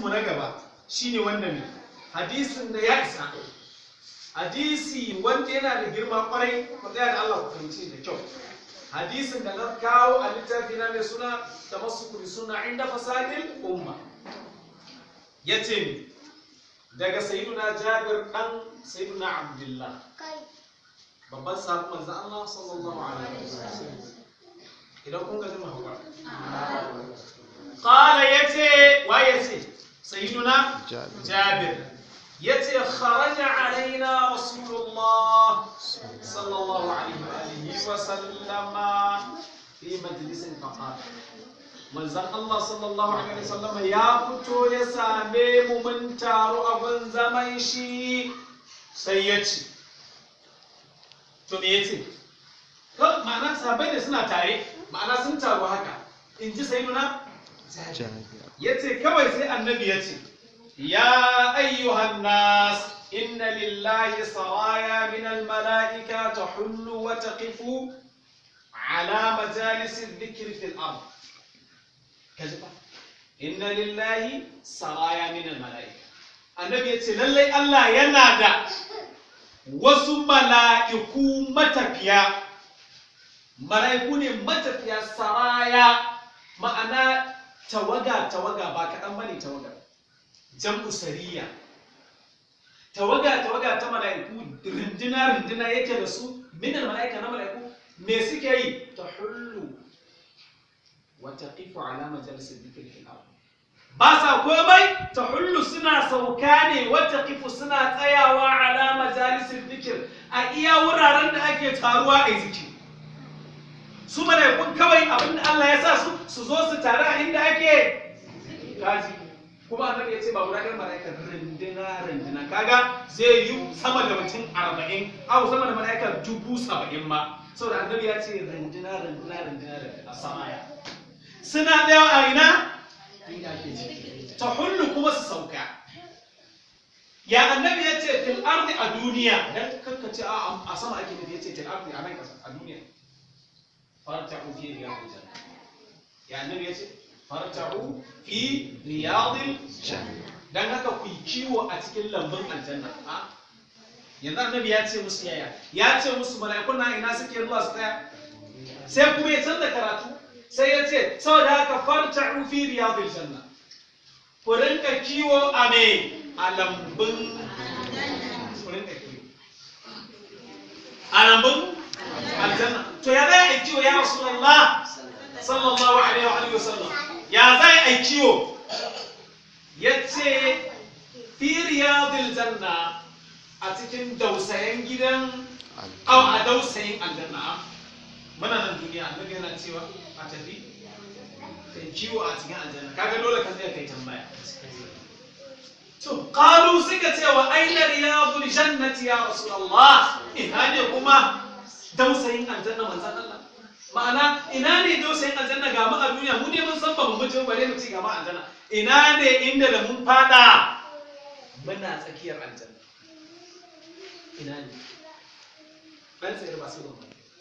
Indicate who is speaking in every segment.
Speaker 1: mu na gaba shine wanda ne hadisin da ya isa hadisi wanda yana da girma kwarai ku tsaya da Allah ku fahimci da kyau hadisin da na kawo a littafi na mai suna tamassuku bi sunna inda fasadil umma yace ni daga sayyiduna Jabir dan sayyiduna Abdullah babban sahabban manzon Allah sallallahu alaihi wasallam idan kun ga jama'a hakura qala yace wa yace sayyiduna Jabir yace kharaja alaina rasulullah sallallahu alaihi wa alihi wa sallama fi majlisin faqala manzon Allah sallallahu alaihi wa sallama ya fito ya same mu mun taru a gun zaman shi sai ya ce to me yace ko ma'ana sahabbai da suna tare ma'ana sun taru haka in ji sayyiduna yace kawai sai annabi ya ce يا أيها الناس إن لله سرايا من الملائكة تحل وتقف على مجالس الذكر في الأرض كذبا إن لله سرايا من الملائكة النبي يقول لله الله ينادى wasu mala'iku matafiya mala'iku ne matafiya saraya ma'ana tawaga tawaga ba kaɗan bane tawaga jam'u sariya tawaga tawaga ta mala'iku rindina rindina yake da su minan mala'ika na mala'iku me suke yi ta hullu wa taqifu ala majalisir dhikri fil ard ba sa komai ta hullu suna sauka ne wa taqifu suna tsayawa ala majalisir dhikr a iya wuraren da ake taruwa a zikiri su mala'ikun kawai abinda Allah ya sa su su zo su taru a inda ake kaji kuma annabi ya ce ba guda ɗaya mala'ika rindina rindina kaga zai yi sama da mutum arba'in au sama da mala'ika dubu saba'in ma saboda annabi ya ce rindina rindina rindina rindina samaya suna ɗaya a ina inda ake ji ta hullu kuma su sauka ya annabi ya ce fil ardi a duniya dan kanka ce a sama ake nufi ya ce fil ardi a nan kasa a duniya farta'u fi riyadil janna ya annabi ya ce farta'u fi riyadil janna dan haka ku yi kiwo a cikin lambun aljanna a yanzu annabi ya ce musu yaya ya ce musu mala'ikun na ina suke zuwa su tsaya sai kuma ya canza karatu sai ya ce saboda haka farta'u fi riyadil janna ku rinka kiwo a me a lambun ku rinka kiwo a lambun aljanna to ya zai a kiwo ya rasulullah sallallahu alaihi wa alihi wasallam ya zai a kiwo yace fi riyadil janna a cikin dausayen gidan au a dausayin aljanna muna nan duniya annabi yana cewa a tafi kai kiwo a cikin aljanna kaga dole ka tsaya kai tambaya to qalu suka ce wa aina riyadul jannati ya rasulullah ina ne kuma dausayin aljanna manzon Allah ma'ana ina ne dausayin aljanna ga mu a duniya mu ne mun san ba mu mutu bare mu ci ga mu aljanna ina ne inda da mun fada muna tsakiyar aljanna ina ne dan sai ba su ba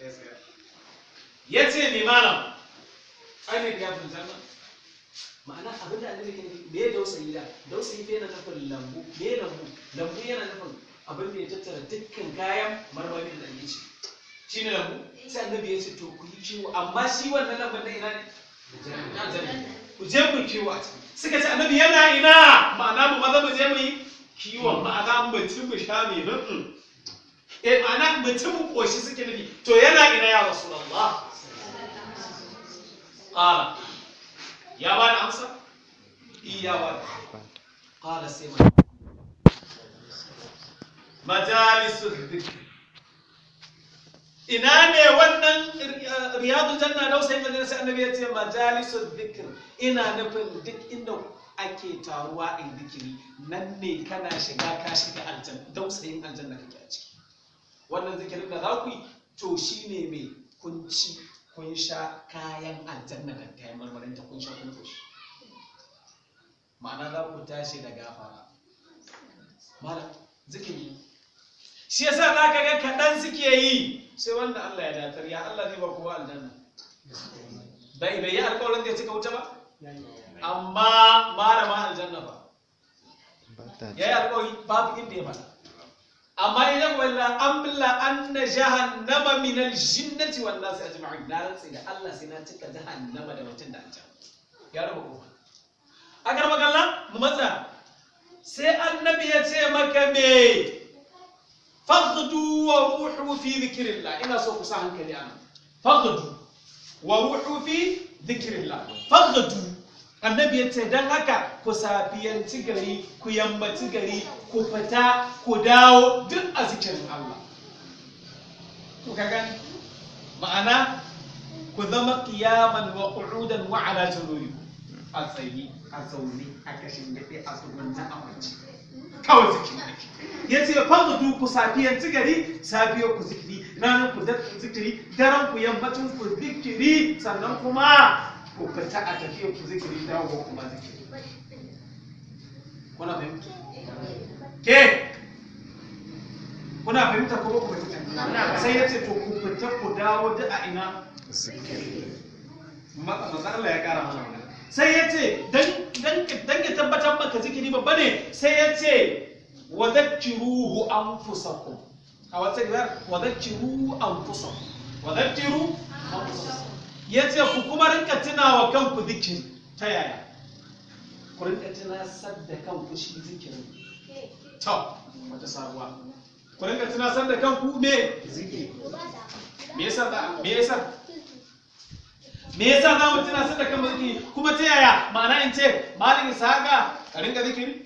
Speaker 1: ya ce ne malam ainihin ya fi janna ma'ana abin da annabi ke nufi me dausayi da dausayi fa yana nufin lambu me lambu lambu yana nufin abin da ya tattara dukkan kayan marmari da ake ci shi ne lambu sai annabi ya ce to ku yi kiwo amma shi wannan lambun na ina ne ku je ku kiwo a ciki suka ce annabi yana ina ma'ana mu maza mu je mu yi kiwon ma'ana mutum mu sha mai nufin eh ma'ana mutum koshi suke nufi to yana ina ya rasulullah qala ya ba da amsa iya ba da qala sai ma majalisu dhikr ina ne wannan riyadul janna da sai manzon sai annabi ya ce majalisu dhikr ina nufin duk inda ake taruwa a zikiri nan ne kana shiga ka shiga aljanna dausayin aljanna kake a ciki wannan zikirin da za ku yi to shi ne mai kunci kun sha kayan aljanna da kayan marmarin ta kun sha kun toshi ma'ana za ku tashi da gafara malam zikiri shi yasa za ka ga kaɗan suke yi sai wanda Allah ya datar ya Allah zai ba kowa aljanna bai bai yi alƙawarin da ya cika wuta ba amma malama aljanna ba ya yi alƙawari babu inda ya faɗa amma idan walla amla anna jahannama min aljinnati wan nas ajma'in na rantsi da Allah sai na cika jahannama da mutum da aljan ya raba kofa a garba kalla mu matsa sai annabi ya ce maka me faghdu wa ruhu fi dhikrillah ina so ku sa hankali anan faghdu wa ruhu fi dhikrillah faghdu annabi ya ce don haka ku safiyanci gari ku yammaci gari ku fita ku dawo duk a zikirin Allah ku ka gani ma'ana ku zama kiyaman wa qu'udan wa ala junubi a tsayi a zaune a kashin gaɗe a tsugunna a kwanci kawai zikirin ake ya ce fagadu ku safiyanci gari safiyar ku zikiri ranar ku zikiri daren ku yammacin ku zikiri sannan kuma ku fita a tafiyar ku zikiri dawo kuma zikiri kuna fahimta ke kuna fahimta ko ku fahimta sai ya ce to ku fita ku dawo da a ina maza Allah ya kara mana magana sai ya ce dan ya tabbatar maka zikiri babba ne sai ya ce wa zakkiruhu anfusakum a wata riwayar wa zakkiru anfusakum wa zakkiru anfusakum ya ce ku kuma rinka tunawa kanku zikiri ta yaya ku rinka tunasar da kanku shi zikirin to wata sabuwa ku rinka tunasar da kanku me zikiri me yasa da me yasa me yasa za mu tunasar da kanmu zikiri kuma ta yaya ma'ana in ce malin isaga ka rinka zikiri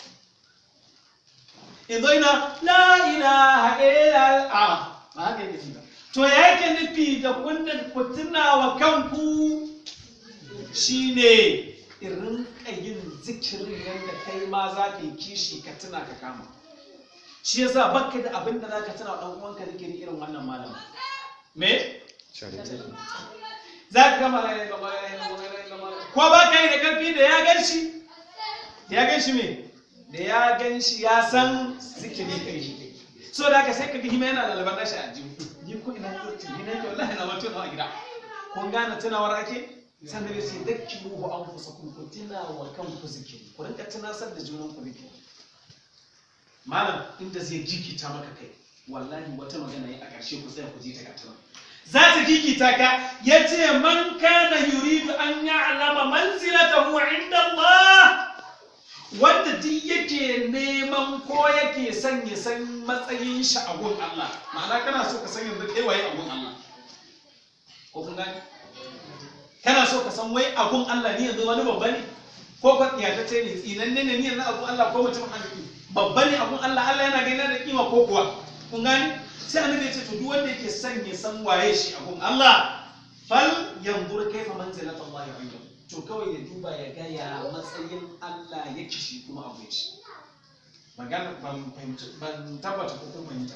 Speaker 1: in zo ina la ilaha illa a ba haka yake ba to ya yake nufi da kundin ku tuna wa kanku shine irin yin zikirin yadda kai ma za ka yi kishi ka tuna ka kama shi yasa baka da abin da za ka tuna wa ɗan uwanka zikiri irin wannan malama me za ka gama ko ba ka yi da ƙarfi da ya gan shi da ya gan shi me da ya gan shi ya san zikiri kai shi so da haka sai ka ga hima yana da labar nashi a jihu ni ko ina zurti ni nake wallahi na mutu a gida kun gane tunawar ake sannan sai dakki ruhu an fusa kun ku tuna wa kanku zikiri ku rinka tunasar da junan ku zikiri malam inda zai jikita maka kai wallahi wata magana yi a ƙarshe ku tsaya ku ji ta gatana za ta jikita ka ya ce man kana yuridu an ya'lama manzilatahu inda Allah wanda duk yake neman ko yake son ya san matsayin shi a gun Allah ma'ana kana so ka san yanzu kai waye a gun Allah ko kun gani kana so ka san wai a gun Allah ni yanzu wani babba ne ko ka tiyatacce ne tsinanne ne ni yanzu a gun Allah ko mutum arziki babba ne a gun Allah Allah yana gaina da kima ko kuwa kun gani sai annabi ya ce to duk wanda yake son ya san waye shi a gun Allah fal yanzur kaifa manzilatullahi indahu to kawai ya duba ya ga ya matsayin Allah yake shi kuma abu shi magana ban fahimci ban tabbata ko kun fahimta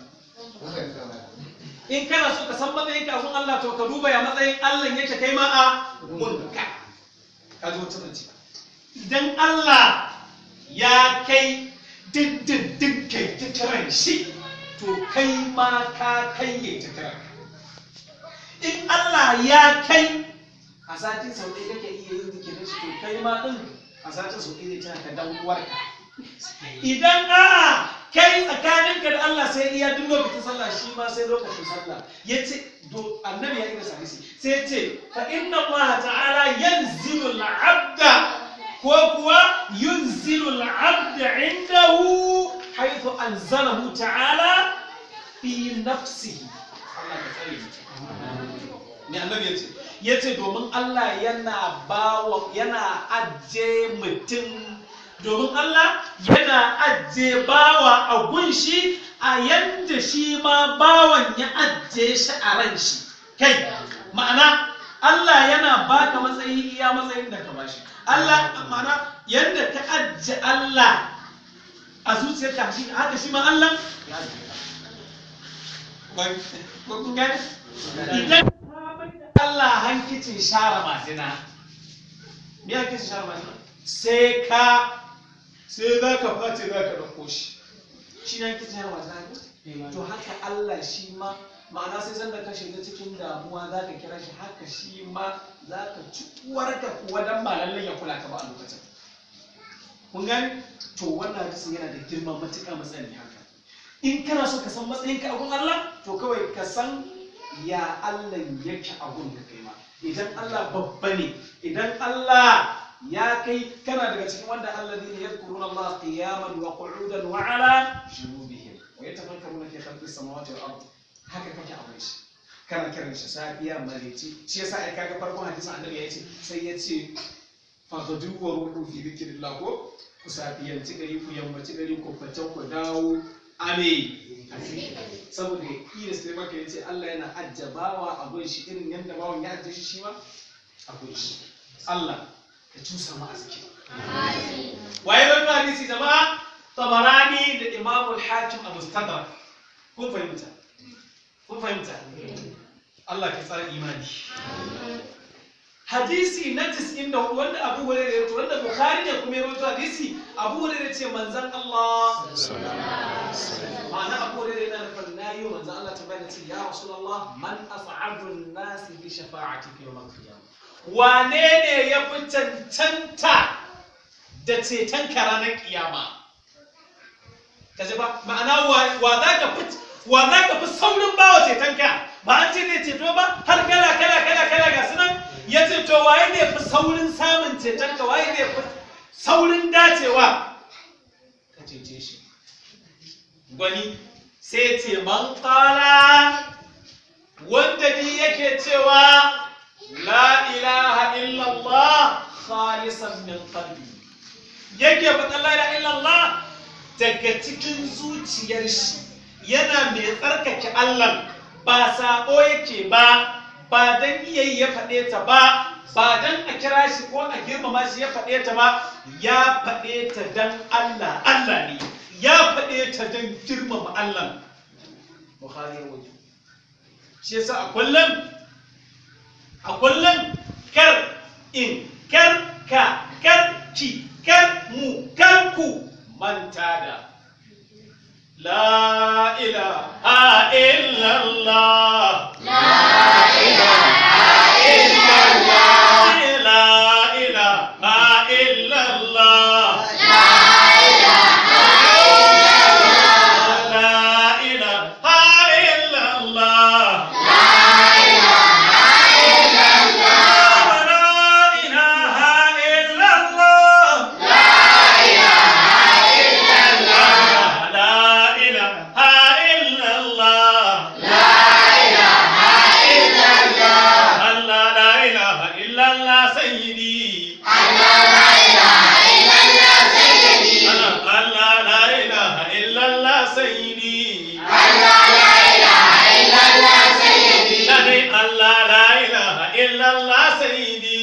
Speaker 1: in kana so ka san matsayin ka abun Allah to ka duba ya matsayin Allah yake kai ma a munka ka zo tuna ci idan Allah ya kai dindindin kai tattaran shi to kai ma ka kai ya tattaran in Allah ya kai a satin sau ɗaya kake iya yin zikirin shi to kai ma ɗin a satin sau ɗaya zai ka dan uwarka idan a kai tsakaninka da Allah sai iya duk lokacin sallah shi ma sai lokacin sallah yace do annabi ya yi da hadisi sai yace fa inna Allah ta'ala yanzilu al-'abda ko kuwa yunzilu al-'abda indahu haythu anzalahu ta'ala fi nafsihi Allah ka tsare ni annabi yace ya ce domin Allah yana bawa yana ajiye mutum domin Allah yana ajiye bawa a gunshi a yanda shi ma bawan ya ajiye shi a ran shi kai ma'ana Allah yana baka matsayi iya matsayin da ka bashi Allah ma'ana yanda ka ajiye Allah a zuciyarka shi haka shi ma Allah ya ajiye idan Allah hankicin share majina. Me hankicin share majina? Sai ka sai za ka face za ka ɗauko shi. Shi ne hankicin share majina To haka Allah shi ma ma'ana sai sanda ka shiga cikin damuwa za ka kira shi haka shi ma za ka ci uwarka kuwa dan ba lallai ya kula ka ba a lokacin. kun gani to wannan hadisin yana da girma matuƙa matsayin haka in kana so ka san matsayinka a gun Allah to kawai ka san ya Allah yake a gun ka kai ma idan Allah babba ne idan Allah ya kai kana daga cikin wanda alladhina yadhkuruna Allah qiyaman wa qu'udan wa ala junubihim wa yatafakkaruna fi khalqis samawati wal ard haka kake a wurin shi kana kiran shi safiya mareci shi yasa ai kaga farkon hadisin annabi ya ce sai ya ce fagadu wa ruhu fi dhikrillah ko ku safiyanci gari ku yammaci gari ku fata ku dawo ame saboda iya sai maka yace Allah yana ajjabawa a gun shi irin yadda bawan ya ajje shi shi ma a gun shi Allah ka cusa mu arziki waye wannan hadisi jama'a tabarani da Imam al-Hakim a Mustadrak kun fahimta kun fahimta Allah ka tsara imani hadisi na 94 wanda Abu Hurairah ya rawaito wanda Bukhari ne kuma ya rawaito hadisi Abu Hurairah ce manzon Allah ma'ana Abu Hurairah yana nufin nayi wa manzon Allah tambaya ce ya Rasulullah man as'adu an-nas bi shafa'ati fi yawm al-qiyamah wane ne ya fi cancanta da ceton ka ranar kiyama kaje ba ma'ana wa za ka fi wa za ka fi saurin bawa ceton ka ba an ce ne ceto ba har kala kala kala kala ga sunan ya ce to waye ne fi saurin samun ceton ka waye ne fi saurin dacewa ka cece shi gwani sai ce man kala wanda ni yake cewa la ilaha illallah khalisan min qalbi yake faɗa la ilaha illallah daga cikin zuciyar shi yana mai tsarkake Allah ba saɓo yake ba ba dan iyayi ya faɗe ta ba ba dan a kira shi ko a girmama shi ya faɗe ta ba ya faɗe ta dan Allah Allah ne ya faɗe ta dan girmama Allah Bukhari ya wajen shi yasa a kullum a kullum kar in kar ka kar ki kar mu kar ku manta da la ilaha illallah illallah sayyidi